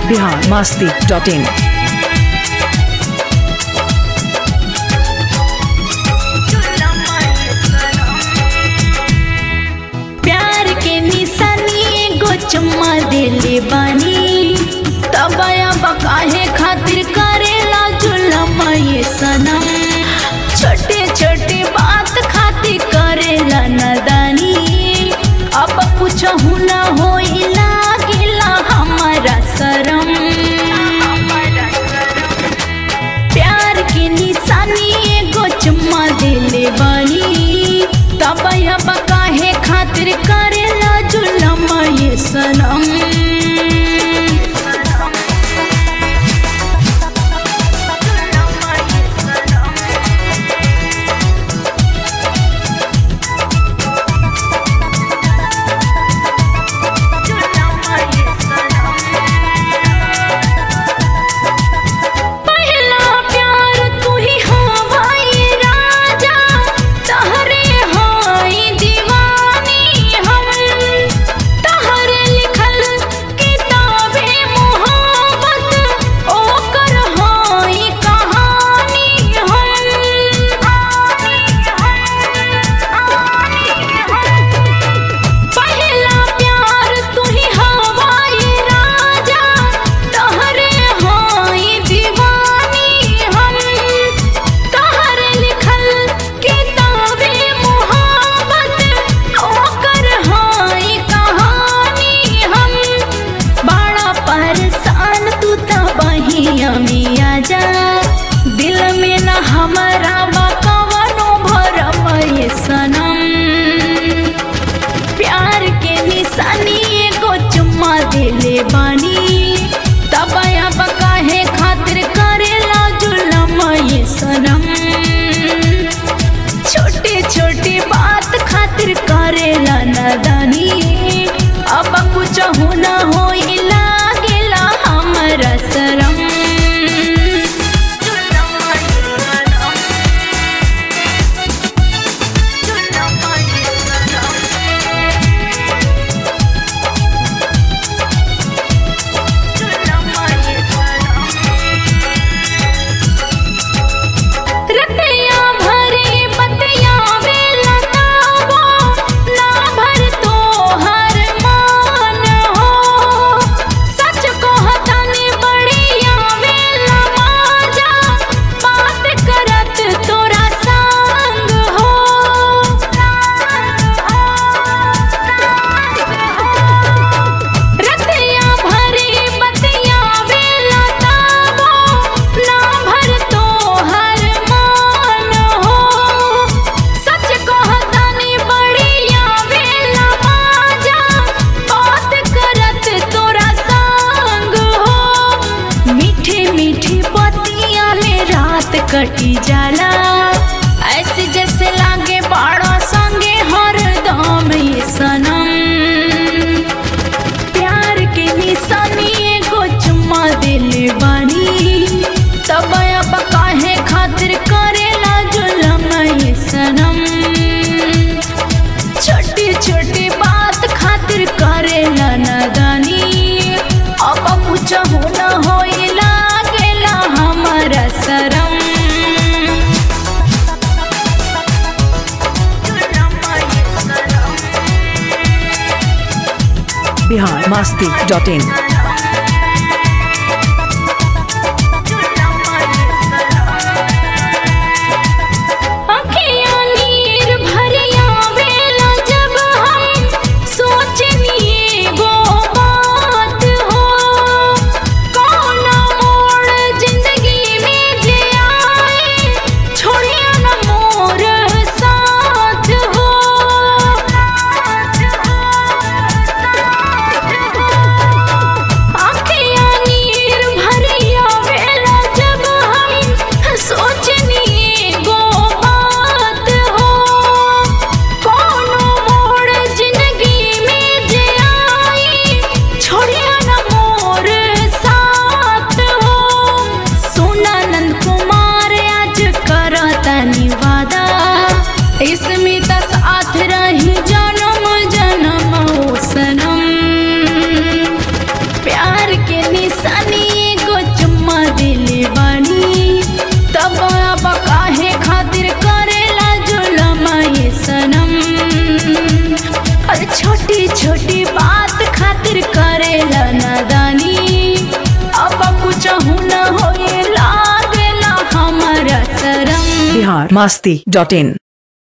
Bihar Masti dot in प्यार के निशानी एगो चुम्मा देले बानी तबया बकाहे खातिर करेला जुलम ये सनम छोटे छोटे बात खातिर करेला नदानी अब कुछ न होई लागिला हमारा शरम प्यार के निशानी एगो चुम्मा देले बानी तब अब काहे खातिर करेला जुलम ये सनम पहला प्यार तू ही हवाई राजा तहरे हाई दीवानी हम तहरे लिखल किताबे मोहब्बत ओकर हाई कहानी हम पहला प्यार तू ही हवाई राजा तहरे हाई दीवानी हम तहरे लिखल किताबे मोहब्बत ओकर हाई कहानी हम बड़ा परेशान तू तो बहिया में आजा दिल में न हमारा बकवनो भरम ये सनम प्यार के निशानी एगो चुम्मा देले बानी तब अब काहे खातिर करेला जुलम ये सनम छोटे छोटे बात खातिर करेला नदानी अब कुछ न होई लागेला हमरा शरम रतिया भरे बतिया वेला ताबो ना भर तो हर मान हो सच को हतनी बढ़िया वेला माजा बात करत तोरा संग हो रतिया भरे बतिया वेला ताबो ना भर तो हर मान हो सच कहतनी बढ़िया वेला माजा बात करत तोरा संग हो मीठे मीठे बतिया में रात कटी जाला ऐसे जैसे लागे बाड़ा संगे हरदम ये सनम प्यार के निशानी एगो चुम्मा दिले बानी तब अब काहे खातिर करेला जुलम ये सनम छोटी छोटी बात खातिर करेला नदानी अब कुछ हो न होई लागेला हमारा शरम बिहार मास्ती डॉट इन अखियाँ नीर भरिया वेला जब हम सोचनी एगो बात हो कौन मोड़ जिंदगी में जे आए छोड़िया न मोर साथ हो तब अब काहे खातिर करेला जुलम ये सनम हर छोटी छोटी बात खातिर करेला नादानी अब कुछ न होए लागेला हमारा शरम बिहार मस्ती डॉट इन